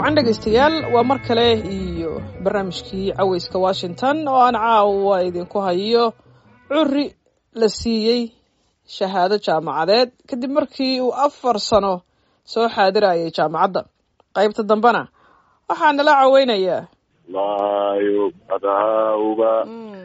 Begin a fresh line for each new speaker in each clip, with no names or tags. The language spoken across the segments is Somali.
wacan dhegaystayaal waa mar kale iyo barnaamijkii caweyska washington oo aan caawa idinku hayo curi la siiyey shahaado jaamacadeed kadib markii uu afar sano soo xaadirayay jaamacadda qaybta dambena waxaa nala caweynayaa
layub adauba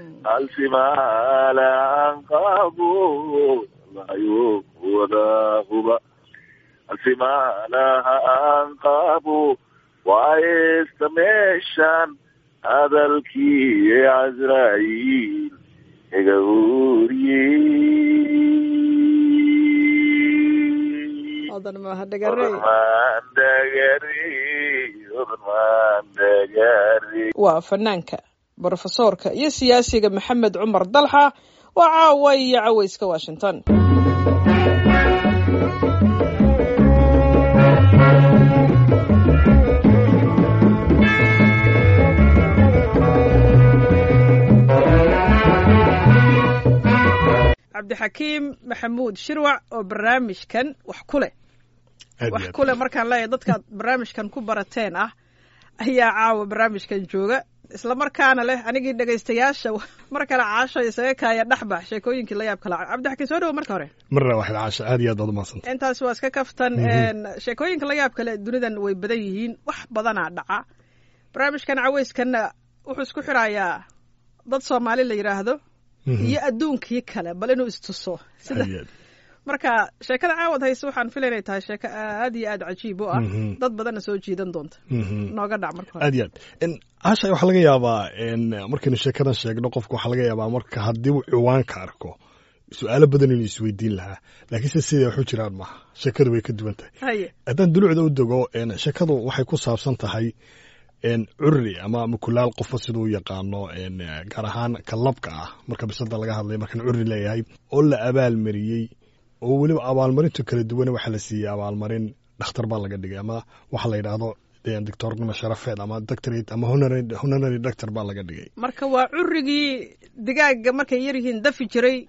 alsimaalaanqabu layub wadahuba alsimaalaha anqabu waayesta meeshan hadalkii casraaiil iga uriyey
odan mahadhagarey waa fanaanka brofesoorka iyo siyaasiga maxamed cumar dalxa waa caawa iyo caweyska washington cabdixakiim maxamuud shirwac oo barnaamijkan wax ku leh wax ku leh markaan leeyahay dadkaad barnaamijkan ku barateen ah ayaa caawa barnaamijkan jooga isla markaana leh anigii dhegaystayaasha mar kale caasho isaga kaaya dhexbax sheekooyinkii la yaab kala cabdixakiim soo dhawo marka hore
marna waxaad caasho aad iyo aad baad umahadsanta
intaas waa iska kaftan sheekooyinka la yaab kale dunidan way badan yihiin wax badanaa dhaca barnaamijkan caweyskanna wuxuu isku xirayaa dad soomaali la yidhaahdo iyo adduunkii kale bal inuu istuso sida marka sheekada caawad hayse waxaan filay inay tahay sheeko aad iyo aad cajiib u ah dad badanna soo jiidan doonta nooga dhac marka hore
aad iyo aad caasha waxaa laga yaabaa markaynu sheekadan sheegno qofka waxaa laga yaabaa marka haddii uu ciwaanka arko su-aalo badan inuu isweydiin lahaa laakiinse siday waxu jiraan maaha sheekadu way ka duwan tahay
haye
haddaan dulucda u dego sheekadu waxay ku saabsan tahay curri ama mukulaal qofo siduu u yaqaano gaar ahaan kalabka ah marka bisada laga hadlay markaan curri leeyahay oo la abaalmariyey oo weliba abaalmarintu kala duwan waxaa la siiyey abaalmarin dhakhtar baa laga dhigay ama waxa la yidhaahdo doctornimo sharafeed ama doctorate ama honorary doctor baa laga dhigay
marka waa currigii digaaga markay yar yihiin dafi jiray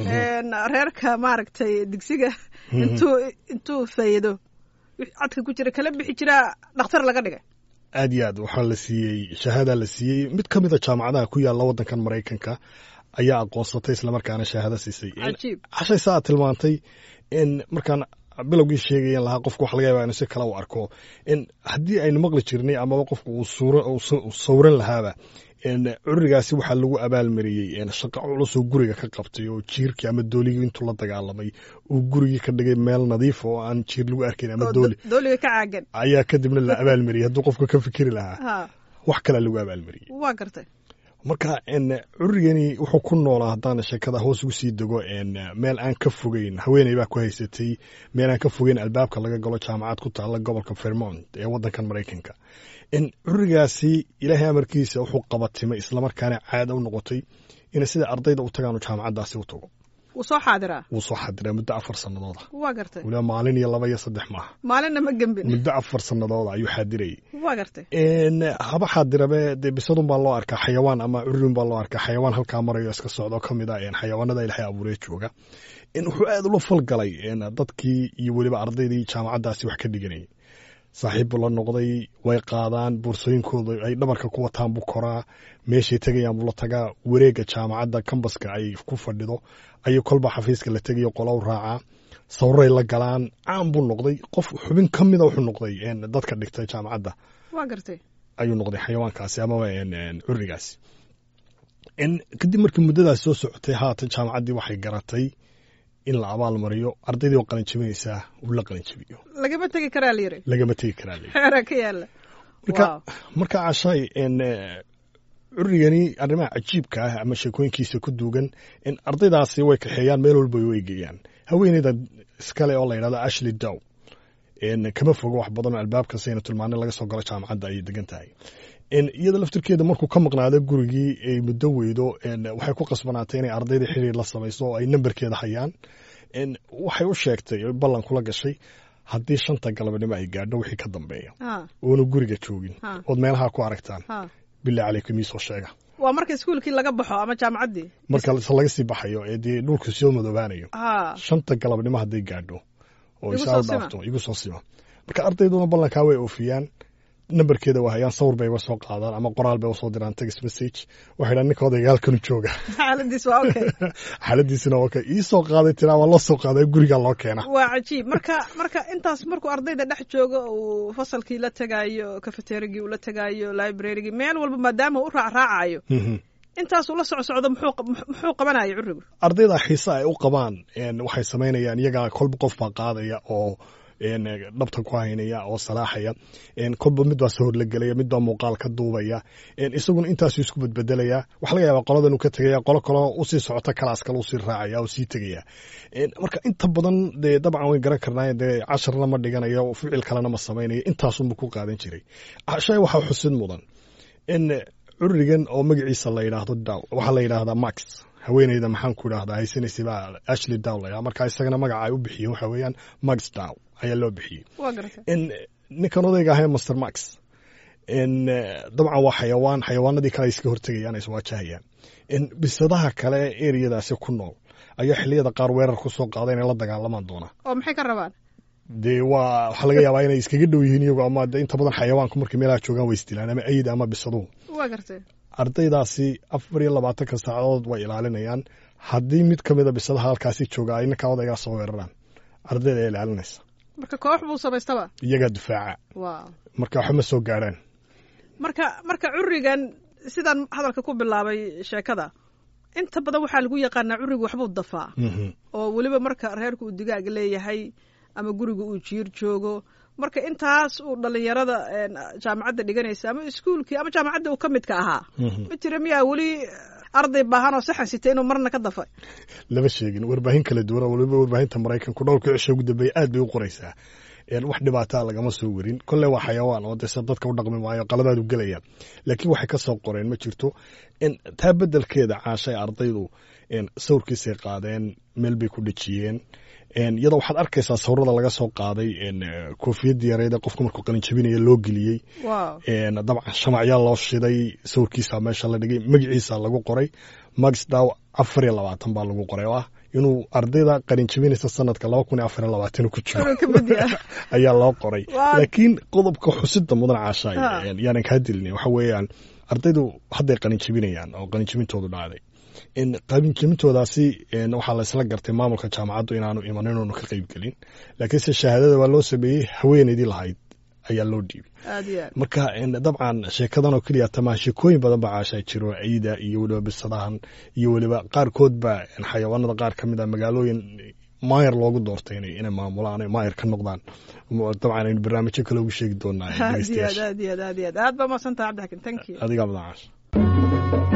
reerka maaragtay digsiga intuu intuu faydo cadka ku jira kala bixi jiraa dhakhtar laga dhigay
aad iyo aad waxaa la siiyey shahaadaa la siiyey mid ka mid a jaamacadaha ku yaalla waddankan maraykanka ayaa aqoonsatay islamarkaana shahaado siisay
cajiib
cashay saa aad tilmaantay in markaan bilowgii sheegayan lahaa qofku waxa laga yaba inu si kale u arko in haddii aynu maqli jirnay amaba qofku uu sawran lahaaba currigaasi waxaa lagu abaalmariyey shaqo culusoo guriga ka qabtay oo jiirkii ama dooligii intuu la dagaalamay uu gurigii ka dhigay meel nadiif oo aan jiir lagu arkayn ama dooli
dooliga ka caagan
ayaa kadibna la abaalmariyey hadduu qofku ka fikiri lahaa
ha
wax kalea lagu abaalmariyey
waa gartay
marka currigani wuxuu ku noolaa haddaan sheekada hoos ugu sii dego meel aan ka fogeyn haweeney baa ku haysatay meel aan ka fogeyn albaabka laga galo jaamacad ku taalla gobolka vermont ee waddankan maraykanka currigaasi ilaahay amarkiisa wuxuu qabatimay islamarkaana caada u noqotay inay sida ardayda u tagaanu jaamacaddaasi u tago
wuu soo xaadiraa
wuu soo xadiraa muddo afar sanadooda
waa gartay
weliba maalin iyo laba iyo saddex maaha
maalinna ma gembin
muddo afar sanadooda ayuu xaadirayay
waa gartay
haba xaadirabe dee bisadun baa loo arkaa xayawaan ama curin baa loo arkaa xayawaan halkaa marayo iska socdo ka mid a xayawaanada ilaahay abuuree jooga wuxuu aad ula falgalay dadkii iyo weliba ardaydii jaamacaddaasi wax ka dhiganayay saaxiib buu la noqday way qaadaan boorsooyinkooda ay dhabarka ku wataan buu koraa meeshay tegayaan buu la tagaa wareegga jaamacadda kambaska ay ku fadhido ayuu kolba xafiiska la tegayo qolow raacaa sawray la galaan caan buu noqday qof xubin ka mida wuxuu noqday dadka dhigtay jaamacadda
waa gartay
ayuu noqday xayawaankaasi amaba curigaasi kadib markii muddadaas soo socotay haatan jaamacaddii waxay garatay in la abaal mariyo ardaydii oo qalin jabinaysaa uu la qalin jabiyo
lagama tegi karaa la yiri
lagama tegi karaa la
xeeraa ka yaala
marka marka cashay curigani arrimaha cajiibka ah ama sheekooyinkiisa ku duugan in ardaydaasi way kaxeeyaan meel walba way geeyaan haweeneyda iskale oo la yidhahdo ashley dow kama fogo wax badan oo albaabka sayna tilmaane laga soo galo jaamacadda ayay degan tahay iyada laftirkeeda markuu ka maqnaado gurigii ay muddo weydo waxay ku qasbanaatay inay ardayda xiriir la samayso oo ay nambarkeeda hayaan waxay u sheegtay ballan kula gashay haddii shanta galabnimo ay gaadho wixii ka dambeeya oonu guriga joogin ood meelaha ku aragtaan bilaa caleykum iisoo sheega
waa marka iskuulkii laga baxo ama jaamacaddii
marka se laga sii baxayo ee dee dhulku soo madoobaanayo shanta galabnimo hadday gaadho oo isaal dhaafto igu soo sima marka ardayduna ballankaa way oofiyaan nambarkeeda waa hayaan sawir bay uga soo qaadaan ama qoraal bay usoo diraan text message waxay dhaan ninka odayga halkanu jooga
xaaladiis waa okay
xaaladiisina waa okay ii soo qaaday tiraa waa loo soo qaaday guriga loo keena
waa cajiib marka marka intaas markuu ardayda dhex joogo uu fasalkii la tegaayo cafeterigii uu la tegaayo librarygii meel walba maadaama u raacraacayo intaasuu la soco socdo muxuu muxuu qabanaya curigu
ardayda xiise ay u qabaan waxay samaynayaan iyagaa kolba qof baa qaadaya oo dhabta ku haynaya oo salaaxaya kolba mid baa soo horlagelaya mid baa muuqaal ka duubaya isaguna intaasuu isku bedbedelaya waxa laga yaabaa qoladan uu ka tegaya qolo kaloo usii socota kalaas kale usii raacaya oo sii tegaya marka inta badan dee dabcan way garan karnaaye dee casharna ma dhiganayo ficil kalena ma samaynayo intaasunba ku qaadan jiray shay waxaa xusid mudan in curigan oo magaciisa la yidhaahdo daw waxaa la yidhaahdaa max haweeneyda maxaan ku idhahdaa haysanaysa baa ashley dow la marka isagana magaca ay u bixiyeen waxa weeyaan max dow ayaa loo bixiyey in ninkan odayga ahee master max in dabcan waa xayawaan xayawaanadii kale ay iska hortegayaan ay iswaajahayaan in bisadaha kale ee ereyadaasi ku nool ayaa xilliyada qaar weerar ku soo qaada inay la dagaalamaan doonaa
oo maxay ka rabaan
dee waa waxaa laga yaabaa inay iskaga dhow yihiin iyagu ama inta badan xayawaanku markay meelaha joogaan way isdilaan ama ayida ama bisaduhu
waa gartay
ardaydaasi afar iyo labaatanka saacadood way ilaalinayaan haddii mid ka mida bisadaha halkaasi jooga ay ninkaa odaygaa soo weeraraan ardayda ayaa ilaalinaysa
marka koox buu samaystaba
iyagaa difaaca
wow
marka waxba ma soo gaarhaan
marka marka curigan sidaan hadalka ku bilaabay sheekada inta badan waxaa lagu yaqaanaa curigu waxbuu dafaa oo weliba marka reerku uu digaag leeyahay ama guriga uu jiir joogo marka intaas uu dhalinyarada jaamacadda dhiganaysa ama iskuulkii ama jaamacadda uu ka midka ahaa ma jira miyaa weli arday baahan oo saxan sita inuu marna ka dafay
lama sheegin warbaahin kala duwan oo waliba warbaahinta maraykanku dhowrka cisho ugu dambeeya aad bay u qoraysaa wax dhibaataa lagama soo werin kolle waa xayawaan oo dese dadka u dhaqmi maayo qaladaadu gelaya laakiin waxay ka soo qoreen ma jirto taa beddelkeeda caashay ardaydu sawirkiisay qaadeen meel bay ku dhejiyeen iyadoo waxaad arkaysaa sawirada laga soo qaaday koofiyadda yareed ee qofku markuu qalinjabinaya loo geliyey dabcan shamacyaa loo shiday sawirkiisa meesha la dhigay magaciisa lagu qoray max dow afar iyo labaatan baa lagu qoray oo ah inuu ardayda qalinjabinaysa sanadka laba kun iyo afar iyo labaatan ku jiro ayaa loo qoray laakiin qodobka xusida mudan caashaay yaanan kaa dilin waxa weeyaan ardaydu hadday qalinjabinayaan oo qalinjabintoodu dhacday qalinjabintoodaasi waxaa la isla gartay maamulka jaamacaddu inaanu iman inuunu ka qeyb gelin laakiinse shahaadada waa loo sameeyey haweeneydii lahayd ayaa loo dhiibay marka dabcan sheekadan oo keliya tamaa sheekooyin badan baa caashaa jiro ciida iyo weliba bisadahan iyo weliba qaarkood baa xayawaanada qaar ka mid a magaalooyin maayar loogu doortay inay maamulaan maayar ka noqdaan dabcan aynu barnaamijyo kale ugu sheegi doonaa
aad iyo aad aad iyo aad aad iyo aad aad baa mahadsantaha cabdixakim thank you
adigaa mudan caasha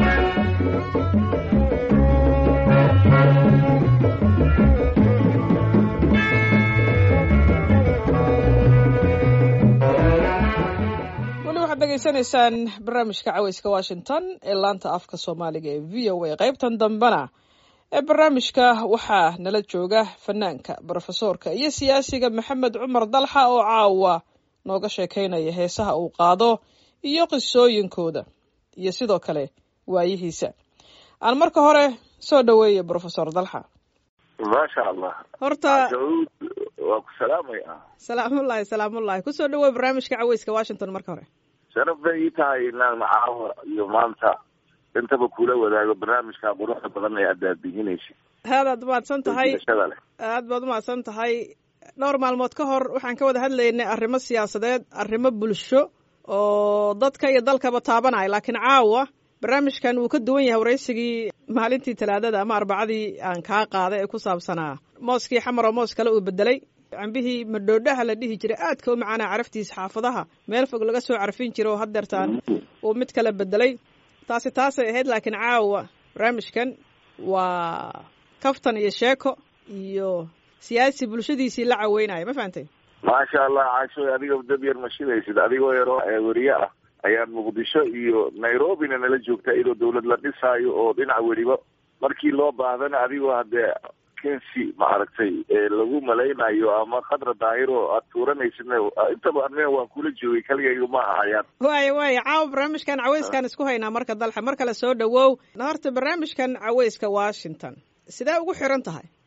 degeysanaysaan barnaamijka caweyska washington ee laanta afka soomaaliga ee v o a qaybtan dambena ee barnaamijka waxaa nala jooga fanaanka brofesoorka iyo siyaasiga maxamed cumar dalxa oo caawa nooga sheekaynaya heesaha uu qaado iyo qisooyinkooda iyo sidoo kale waayihiisa aan marka hore soo dhoweeya brofesor dalxa
maasha allah
horta
daud waa ku salaamaya
salaamullahi salaamullahi kusoo dhawoey barnaamijka caweyska washington marka hore
sharaf bay ii tahay inaan caawa iyo maanta intaba kula wadaago barnaamijka quruxda badan ee aad daadihinaysa
aadaad umahadsan tahay
shada leh
aad baad umahadsan tahay dhowr maalmood ka hor waxaan ka wada hadlaynay arrimo siyaasadeed arrimo bulsho oo dadka iyo dalkaba taabanaya laakiin caawa barnaamijkan wuu ka duwan yahay waraysigii maalintii talaadada ama arbacadii aan kaa qaaday ee ku saabsanaa mooskii xamar oo moos kale uu bedelay cambihii madhoodhaha la dhihi jiray aadka u macaanaa caraftiisa xaafadaha meel fog laga soo carfin jira oo haddeertaan uu mid kale bedelay taasi taasay ahayd laakiin caawa barnaamijkan waa kaftan iyo sheeko iyo siyaasi bulshadiisii la caweynaya ma fahantay
maasha allah caasho adiga dad yar ma shidaysid adigoo yaroo weriye ah ayaan muqdisho iyo nairobina nala joogta iyadoo dawlad la dhisaayo oo dhinac weliba markii loo baahdana adigoo haddee kensi maaragtay lagu malaynayo ama khadra daahiro aad tuuranaysidna intaba anina waan kula joogay kaligayga ma ahayaan
waaya waaya caawa barnaamijkan caweyskaan isku haynaa marka dalxa mar kale soo dhawow horta barnaamijkan caweyska washington sidee ugu xiran tahay
runtii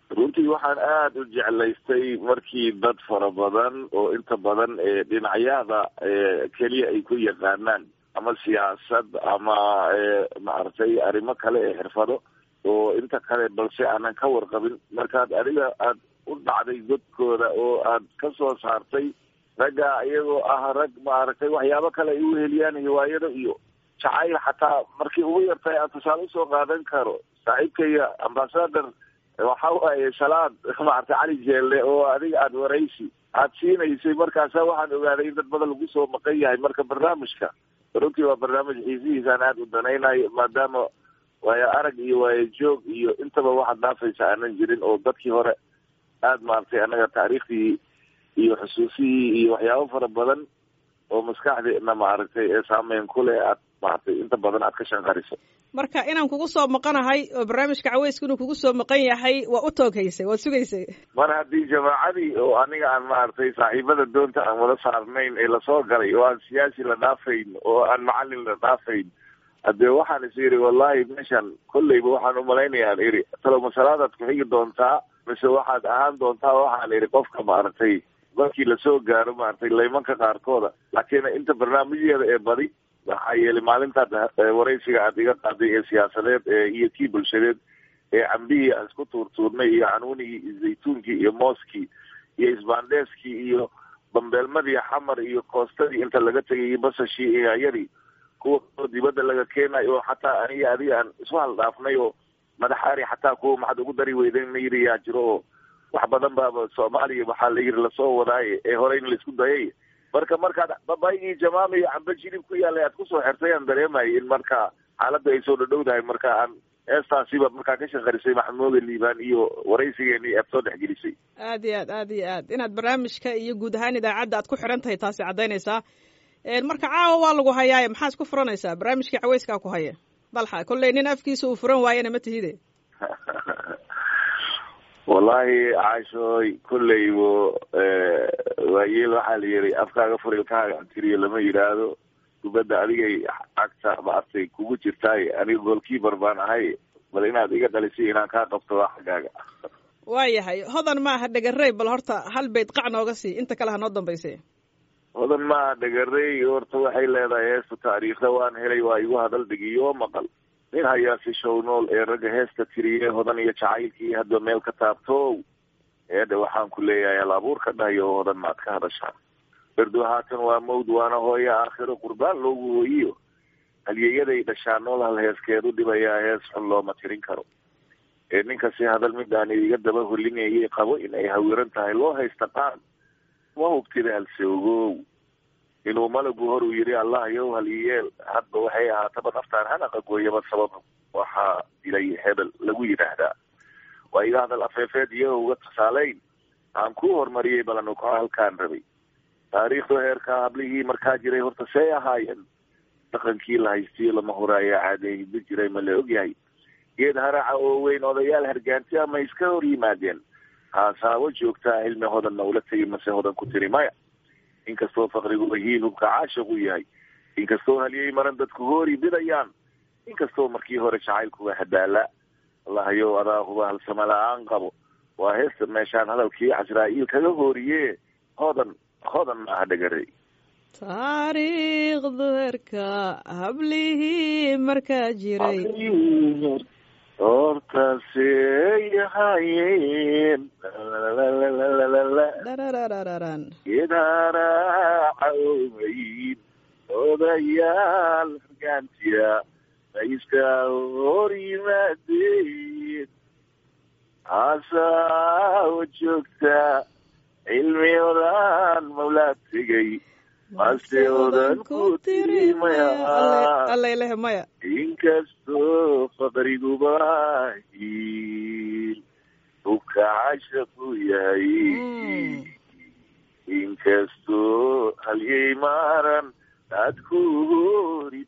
waxaan aada u jeclaystay markii dad fara badan oo inta badan ee dhinacyada keliya ay ku yaqaanaan ama siyaasad ama maaragtay arrimo kale ee xirfado oo inta kale balse aanan ka warqabin markaad adiga aada u dhacday godkooda oo aad ka soo saartay ragga iyagoo ah rag maaragtay waxyaabo kale ay u heliyaan hiwaayado iyo jacayl xataa markii ugu yartay aan tusaale usoo qaadan karo saaxiibkaya ambasador waxa waaye salaad maaragtay cali jeelle oo adiga aada waraysi aada siinaysay markaasa waxaan ogaaday in dad badan lagu soo maqan yahay marka barnaamijka runtii waa barnaamij xiisihiisaan aada u danaynayo maadaama waayo arag iyo waayo joog iyo intaba waxaad dhaafaysa aanan jirin oo dadkii hore aada maaragtay annaga taariikhdii iyo xusuusihii iyo waxyaabo fara badan oo maskaxdeena maaragtay ee saameyn ku leh aad maaragtay inta badan aad ka shanqariso
marka inaan kugu soo maqanahay oo barnaamijka caweyska inuu kugu soo maqan yahay waa u tooghaysay waad sugaysay
mar haddii jamaacadii oo aniga aan maaragtay saaxiibada doonta aan wada saarnayn ee lasoo galay oo aan siyaasi la dhaafayn oo aan macalin la dhaafayn haddee waxaan is iri wallahi meeshan kolleyba waxaan umalaynaya aan iri talo masalaadaad ku-xigi doontaa mise waxaad ahaan doontaa waxaan iri qofka maaragtay markii lasoo gaaro maaragtay laymanka qaarkooda laakiin inta barnaamijyada ee badi waxaa yeelay maalintaad waraysiga aad iga qaaday ee siyaasadeed iyo kii bulshadeed ee cambihii aan isku tuurtuurnay iyo canuunigii iyo zaytuunkii iyo mooskii iyo isbaandheeskii iyo bambeelmadii xamar iyo koostadii inta laga tegay iyo basashii iyo hayadii kuwa dibadda laga keenayo oo xataa aniga adiga aan isu haldhaafnay oo madaxaari xataa kuwa maxaad ugu dari weyden la yiri yaa jiro oo wax badan baaba soomaaliya waxaa la yiri lasoo wadaaye ee hore in laisku dayay marka markaad babaygii jamaama iyo camba jilib ku yaalay aad kusoo xirtay aan dareemayay in marka xaaladda ay soo dhadhowdahay marka aan heestaasiba markaa ka shaqarisay maxamuuda liibaan iyo waraysigeeni aad soo dhexgelisay
aad iyo aad aad iyo aad inaad barnaamijka iyo guud ahaan idaacadda aad ku xiran tahay taasi caddaynaysaa marka caawa waa lagu hayaaye maxaa isku furanaysaa barnaamijkii caweyskaa ku haya dalxa kolley nin afkiisa uu furan waayana ma tihide
wallahi caashooy kolleybo waayeel waxaa la yiri afkaaga furilkaaga antiriyo lama yidhaahdo kubadda adigay cagta maartay kugu jirtaay aniga goolkiibar baan ahay bal inaad iga dhalisay inaan kaa qabto waa xaggaaga
waayahay hodan ma aha dhegarey bal horta hal bayd qac nooga sii inta kale ha noo dambayse
hodan maaha dhegarey horta waxay leedahay heesta taariikhda waan helay waa igu hadal dhigiyo maqal nin hayaasi show nool ee ragga heesta tiriye hodan iyo jacaylkii hadba meel ka taabtoow eedha waxaan ku leeyahay al abuurka dhahayo hodan maad ka hadashaan berdo haatan waa mawd waana hooyo aakhiro qurbaan loogu hooyiyo halyeeyaday dhashaa nool hal heeskeedu dhibayaa hees xun looma tirin karo ee ninkasi hadal midaan iga daba holinayay qabo in ay hawiran tahay loo haysta qaan ma hubtida halse ogow inuu malagu hor uu yidhi allah yow halyeel hadba waxay ahaataba naftaan hanaqa gooyaba sabab waxaa dilay hebel lagu yidhaahdaa waa iga hadal afeefeed iyo uga tusaaleyn aan ku horumariyey balanu ka halkaan rabay taariikhdu heerkaa hablihii markaa jiray horta see ahaayeen dhaqankii la haystiyo lama horaayaa caadeehidba jiray ma la ogyahay geed haraca oo weyn odayaal hargaanti ama iska hor yimaadeen haasaabo joogtaa cilmi hodanna ula tegi mase hodan ku tiri maya inkastoo faqrigu wahiin hubka caashiq u yahay inkastoo halyey maran dadku hoori bidayaan inkastoo markii hore jacaylkuwa hadaala allahayow adaa huba halsama la-aan qabo waa heesta meeshaan hadalkii casraa-iil kaga hooriye hodan hodan maaha dhegarey
taariikhdu herka hablihii markaa jiray
hortaasey ahaayeen
dharararararan
geedharaaca oweyn odayaal hargaantiya ma iska hor yimaadeen haasaao joogta cilmi odaan mawlaa tegay mase odan ku tiri maya
allailehe maya
inkastoo faqriguba hiil hubka cashaqu yahay inkastoo halyey maaran dadku hori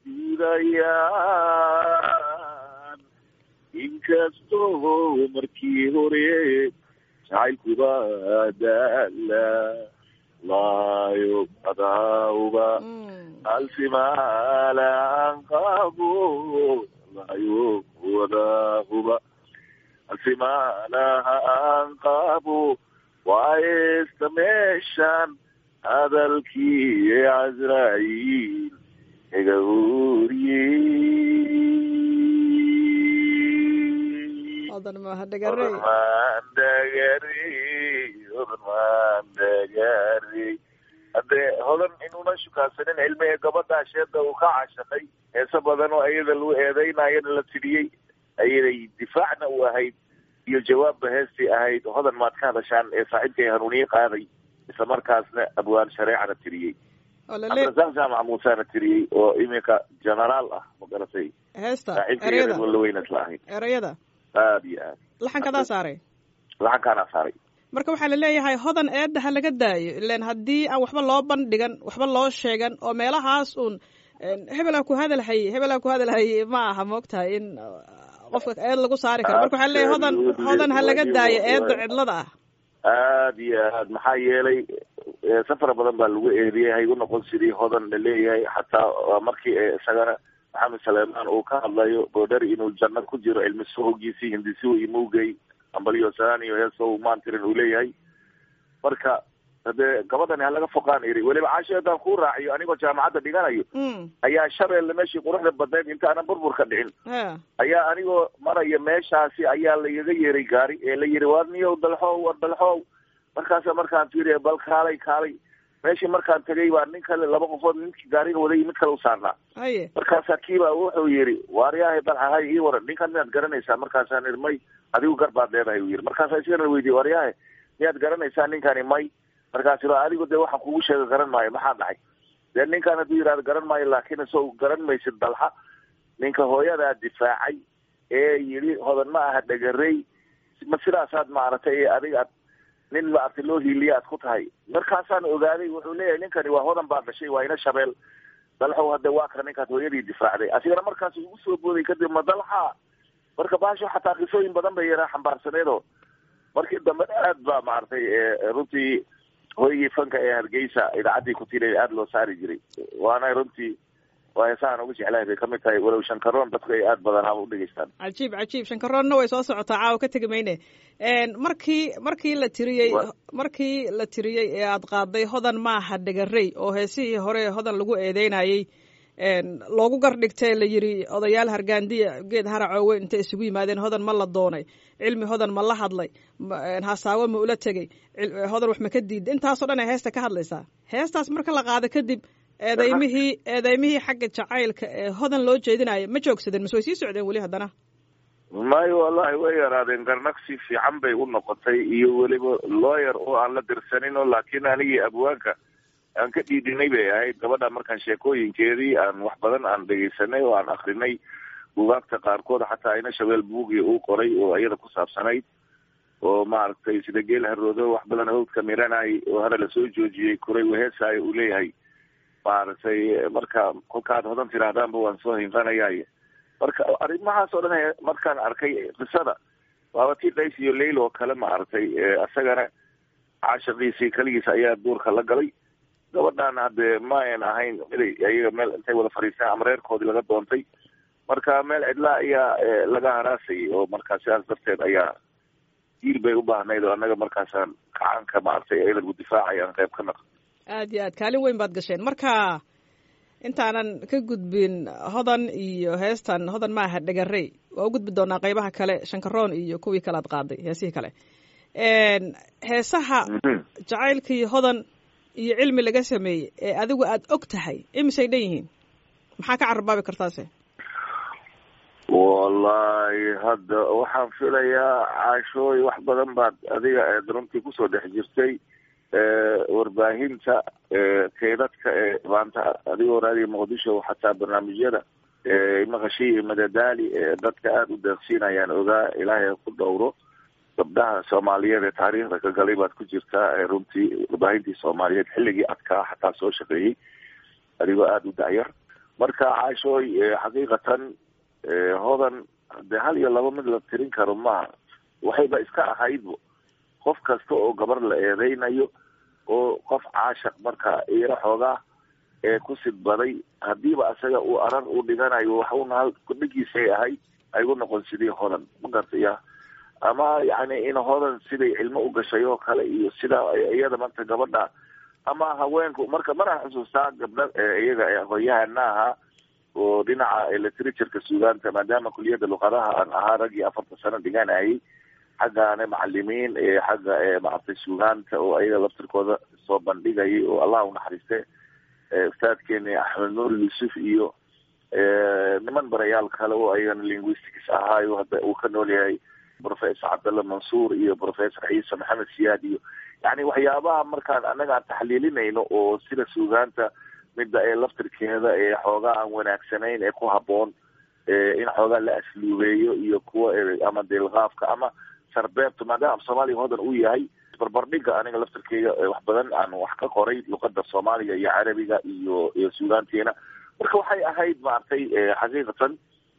diidayaan inkastoo markii hore jacaylkuba daala laayo adauba alsimaalaan qabo laayo wadahuba simaanaha aan qaabo waayesta meeshan hadalkii casraa'iil iga uriyey
odan maaha dhagarey
odmaan dhagarey odmaan dhagarey haddee hodan inuuna shukaansanin cilmiga gabadha sheeda uu ka cashaqay heese badan oo ayada lagu eedeynayana la tidhiyey ayaday difaacna u ahayd iyo jawaabba heestii ahayd hodan maad ka hadashaan ee saaxiibkay hanuuniye qaaday isla markaasna abwaan shareecana tiriyey
oo lale
cabdirasaaq jaamac muusena tiriyey oo iminka genaraal ah magaratay
heesta
saaxiibkay
ereyada
walaweyna isla ahayd
ereyada
aada iyo aad
laxankadaa saaray
laxankaana saaray
marka waxaa laleeyahay hodan eedda ha laga daayo ilan haddii aan waxba loo bandhigan waxba loo sheegan oo meelahaas uun hebelaa ku hadalhaye hebelaa ku hadalhaye ma aha moogtahay in uh, qofka eed lagu saari karo marka waxaa laleeyahay hodan hodan ha laga daayo eedda cidlada ah
aada iyo aad maxaa yeelay eh, safar badan baa lagu eediyey haygu noqon sidii hodan la leeyahay xataa waa markii eh, isagana maxamed saleemaan uu ka hadlayo boodhari inuu janno ku jiro cilmi sohogiisii hindisihu imugey ambalyo saaniyo heeso maantirin uu leeyahay marka hadee gabadhani ha laga foqaan iri weliba caasho haddaan kuu raaciyo anigoo jaamacadda dhiganayo
mm
ayaa shabeelle meeshii quruxda badneyd inta aanan burburka dhicin
ha
ayaa anigoo maraya meeshaasi ayaa laigaga yeeray gaari ee la yidhi war niyow dalxow war dalxow markaasa markaan fiiriya bal kaalay kaalay meeshii markaan tegay baa nin kale laba qofood ninkii gaariga waday mid kale u saarnaa
haye
markaasaa kiibaa wuxuu yidhi waaryahay dalxahay ii waran ninkan miyaad garanaysaa markaasaan idhi may adigu gar baad leedahay uu yidhi markaasaa isigana weydiye waaryahay miyaad garanaysaa ninkani may markaas iro adigu dee waxaan kugu sheega garan maayo maxaa dhacay dee ninkan hadduu yidhahdo garan maayo laakiin isoo garan maysid dalxa ninka hooyadaa difaacay ee yidhi hodan ma aha dhagarey ma sidaasaad maaragtay ee adiga ad nin maaragtay loo hiiliya aad ku tahay markaasaan ogaaday wuxuu leeyahay ninkani waa hodan baa dhashay waa ina shabeel dalxow hadde waa ka ninkaas hooyadii difaacday asigana markaas ugu soo booday kadib ma dalxa marka baasho xataa qisooyin badan bay yaraa xambaarsaneedo markii dambe aad baa maaragtay runtii hooygii fanka ee hargeysa idaacaddii kutilay aada loo saari jiray waana runtii waa heesahan ugu jeclahay bay kamid tahay walow shankaroon dadku ay aada badan haba udhegeystaan
cajiib cajiib shankaroonna way soo socotaa caawa ka tegi mayne markii markii la tiriyey markii la tiriyey ee aad qaaday hodan maaha dhagarey oo heesihii hore hodan lagu eedeynayey loogu gardhigtee la yidhi odayaal hargaandiya geed haracoowe intay isugu yimaadeen hodan ma la doonay cilmi hodan ma la hadlay hasaawo ma ula tegey hodan wax ma ka diida intaasoo dhan ay heesta ka hadlaysaa heestaas marka la qaado kadib eedeymihii eedeymihii xagga jacaylka ee hodan loo jeedinayo ma joogsadeen mase way sii socdeen weli haddana
mayo wallahi way yaraadeen garnaqsi fiican bay u noqotay iyo weliba lawyer oo aan la dirsaninoo laakiin anigii abwaanka aan ka dhiidinay bay ahayd gabadha markaan sheekooyinkeedii aan wax badan aan dhegeysanay oo aan akrinay bugaagta qaarkood xataa ina shabeel buugi uu qoray oo iyada ku saabsanayd oo maaragtay sida geel haroodo wax badan hawdka miranay oo hana lasoo joojiyey kuray waheesaayo uu leeyahay maaragtay marka kolkaad hodan tiraahdaanba waan soo hinfanayay marka arrimahaas oo dhan markaan arkay qisada waaba tii days iyo leil oo kale maaragtay isagana caashaqiisii keligiisa ayaa duurka la galay gabadhaana haddee ma ayn ahayn miday ayaga meel intay wada fadhiistaan ama reerkoodii laga doontay marka meel cidlaa ayaa laga haraasayay oo markaa sidaas darteed ayaa diil bay u baahnayd oo annaga markaasaan gacanka maaragtay iyada lagu difaacay aan qayb ka naqo
aad iyo aad kaalin weyn baad gasheen marka intaanan ka gudbin hodan iyo heestan hodan maaha dhagarey waa u gudbi doonaa qeybaha kale shankaroon iyo kuwii kale aad qaaday heesihii kale heesaha jacaylkii hodan iyo cilmi laga sameeyey ee adigu aad og tahay imisay dhan yihiin maxaa ka carabaabi kartaase
wallahi hadda waxaan filayaa caashooy wax badan baad adiga eed runtii kusoo dhex jirtay warbaahinta keydadka ee maanta adigoo raadiya muqdisho xataa barnaamijyada maqashii iyo madadaali ee dadka aada u deeqsiinayaan ogaa ilaahay ku dhowro gabdhaha soomaaliyeed ee taariikhda ka galay baad ku jirtaa runtii warbaahintii soomaaliyeed xilligii adkaa xataa soo shaqeeyey adigoo aada u dacyar marka caashooy xaqiiqatan hodan dee hal iyo laba mid la tirin karo maaha waxayba iska ahaydbo qof kasta oo gabar la eedeynayo oo qof caashaq marka iyaro xoogaa ee ku sidbaday hadiiba isaga uu arar u dhiganayo waxuna kudhigiisay ahayd aygu noqon sidii hodan ma gartaya ama yani in hodan siday cilmo u gashay oo kale iyo sida iyada maanta gabadha ama haweenku marka mana xusuustaa gabdha iyaga aqoonyahana ahaa oo dhinaca literatureka suugaanta maadaama kuliyadda luqadaha aan ahaa raggii afartan sano dhiganayay xaggaana macalimiin xagga maaragtay suugaanta oo ayaga laftirkooda soo bandhigayay oo allah unaxariiste ustaadkeeni axmed nuur yuusuf iyo niman barayaal kale oo ayagana linguistics ahaayo hadda uu ka nool yahay professor cabdalla mansuur iyo professor ciise maxamed siyaad iyo yani waxyaabaha markaan annaga aan taxliilinayno oo sida suugaanta midda ee laftirkeeda ee xoogaa aan wanaagsanayn ee ku haboon in xoogaa la asluubeeyo iyo kuwa ama deelqaafka ama sarbeebta maadaama af soomaaliya hodan uu yahay barbardhiga aniga laftirkeyga wax badan aan wax ka qoray luqada soomaaliga iyo carabiga iyo iyo suugaanteena marka waxay ahayd maaragtay xaqiiqatan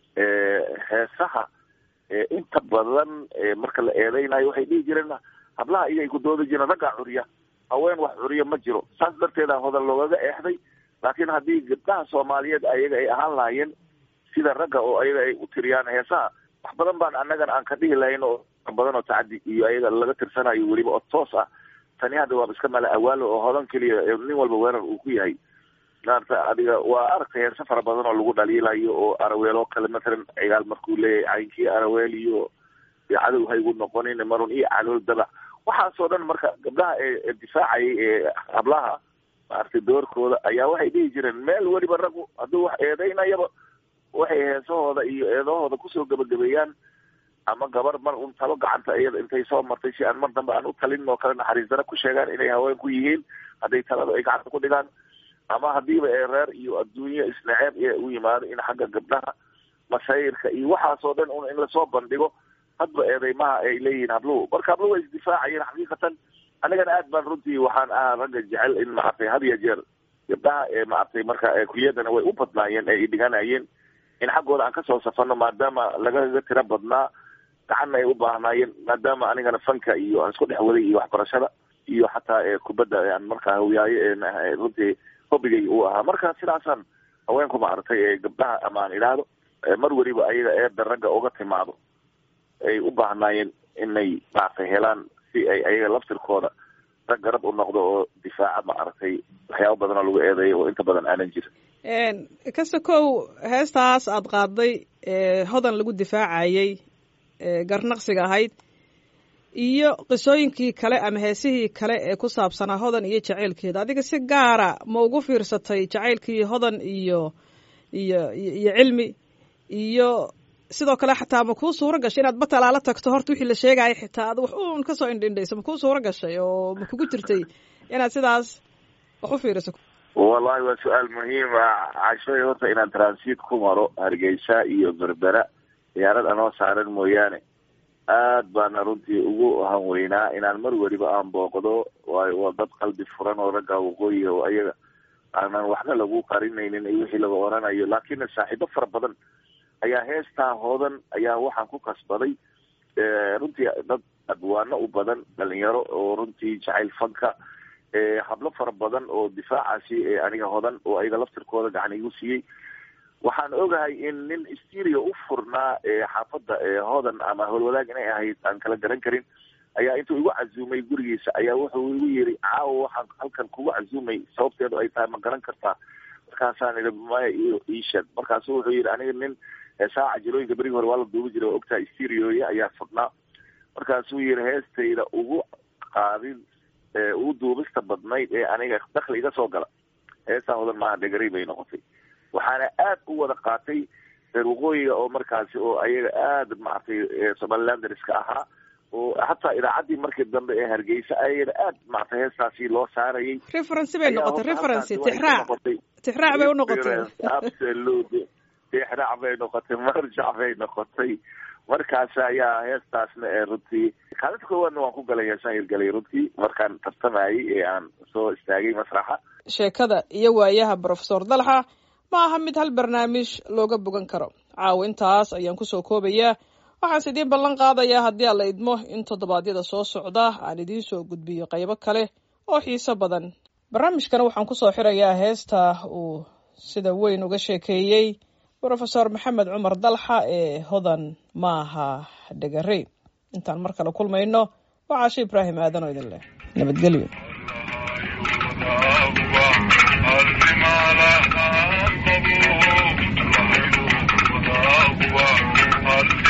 heesaha inta badan marka la eedeynayo waxay dhihi jireen hablaha iyay ku doodi jireen raggaa curiya haween wax curiya ma jiro saas darteeda hodan loogaga eexday laakiin haddii gabdhaha soomaaliyeed ayaga ay ahaan lahaayeen sida ragga oo ayaga ay u tiriyaan heesaha wax badan baan annagana aan ka dhihi lahayn oo badan oo tacadi iyo ayaga laga tirsanayo weliba oo toos ah tani hadda waaba iska mala awaalo oo hodan keliya nin walba weerar uu ku yahay maarata adiga waa aragtay heese fara badan oo lagu dhaliilayo oo araweel oo kale mathalan cigaal markuu leeyahay caynkii araweel iyo cadow haygu noqonin marun iyo calool dabac waxaasoo dhan marka gabdhaha ee difaacayay ee hablaha maaragtay doorkooda ayaa waxay dhihi jireen meel weliba raggu hadduu wax eedeynayaba waxay heesahooda iyo eedahooda kusoo gabagabeeyaan ama gabar mar un talo gacanta iyada intay soo martay si aan mar dambe aan u talin oo kale naxariis dara ku sheegaan inay haweenku yihiin hadday talada ay gacanta ku dhigaan ama hadiiba ee reer iyo adduunyo isnaceeb ee u yimaado in xagga gabdhaha masayrka iyo waxaasoo dhan un in lasoo bandhigo hadba eedeymaha ay leeyihiin habluhu marka habluhu way isdifaacayeen xaqiiqatan anigana aad baan runtii waxaan ahaa ragga jecel in maaragtay had iyo jeer gabdhaha ee maaragtay marka kuliyadana way u badnaayeen ee dhiganayeen in xaggooda aan kasoo safano maadaama lagaga tiro badnaa gacanna ay u baahnaayeen maadaama anigana fanka iyo aan isku dhex waday iyo waxbarashada iyo xataa kubadda aan markaa hawiyaayo runtii hobigay uu ahaa marka sidaasaan haweenku maaragtay ee gabdhaha ama aan idhaahdo mar weliba ayaga eeda ragga uga timaado ay u baahnaayeen inay maaragtay helaan si ay ayaga laftirkooda rag garab u noqdo oo difaaca maaragtay waxyaaba badan oo lagu eedeeyo oo inta badan aanan jirin
kasta kow heestaas aada qaaday hodan lagu difaacayay garnaqsiga ahayd iyo qisooyinkii kale ama heesihii kale ee ku saabsanaa hodan iyo jacaylkeeda adiga si gaara ma ugu fiirsatay jacaylkii hodan iyo iyo iyo cilmi iyo sidoo kale xataa ma kuu suuro gashay inaad batalaala tagto horta wixii la sheegaya xitaa ad wax uun kasoo indhindhayso ma kuu suuro gashay oo ma kugu jirtay inaad sidaas wax u fiiriso
wallahi waa su-aal muhiim ah cashoy horta inaan transit ku maro hargeysa iyo berbera diyaarad anoo saaran mooyaane aad baana runtii ugu hanweynaa inaan mar weliba aan booqdo waayo waa dad qalbi furan oo ragga waqooyiga oo ayaga aanan waxna lagu qarinaynin iyo wixii laga oranayo laakiin saaxiibo fara badan ayaa heestaa hoodan ayaa waxaan ku kasbaday runtii dad adwaano u badan dhalinyaro oo runtii jacayl fanka hablo fara badan oo difaacaasi aniga hodan oo ayaga laftirkooda gacan igu siiyey waxaan ogahay in nin stereo u furnaa xaafadda hodan ama howlwadaag inay ahayd aan kala garan karin ayaa intuu igu casuumay gurigiisa ayaa wuxuu igu yiri caawa waxaan halkan kugu casuumay sababteedu ay tahay ma garan kartaa markaasaan idhi maya iisheeg markaasu wuxuu yidhi aniga nin saaca jirooyinka berigi hore waa la duubi jiray oo ogtahay stereoya ayaa furnaa markaasuu yidhi heestayda ugu qaadin ugu duubista badnayd ee aniga dakli iga soo gala heestaa hodan maaha dhegarey bay noqotay waxaana aad u wada qaatay reer waqooyiga oo markaasi oo ayaga aada maaragtay somalilanderska ahaa oo hataa idaacaddii markii dambe ee hargeysa ayagana aad maaragtay heestaasi loo saarayay
referency bay noqotay referency tixraac tixraac bay unoqotay
absolute tixraac bay noqotay marjac bay noqotay markaas ayaa heestaasna ee runtii kaalinta koowaadna waan ku galay heesaan hirgalay runtii markaan tartamayay ee aan soo istaagay masraxa
sheekada iyo waayaha brofesor dalxa ma aha mid hal barnaamij looga bogan karo caawa intaas ayaan kusoo koobayaa waxaase idiin ballan qaadayaa haddii aan la idmo in toddobaadyada soo socda aan idiin soo gudbiyo qaybo kale oo xiiso badan barnaamijkana waxaan kusoo xirayaa heesta uu sida weyn uga sheekeeyey brofesor maxamed cumar dalxa ee hodan maaha dhegarey intaan mar kale kulmayno waa caasho ibraahim aadan oo idin leh nabadgelyo
Thank you.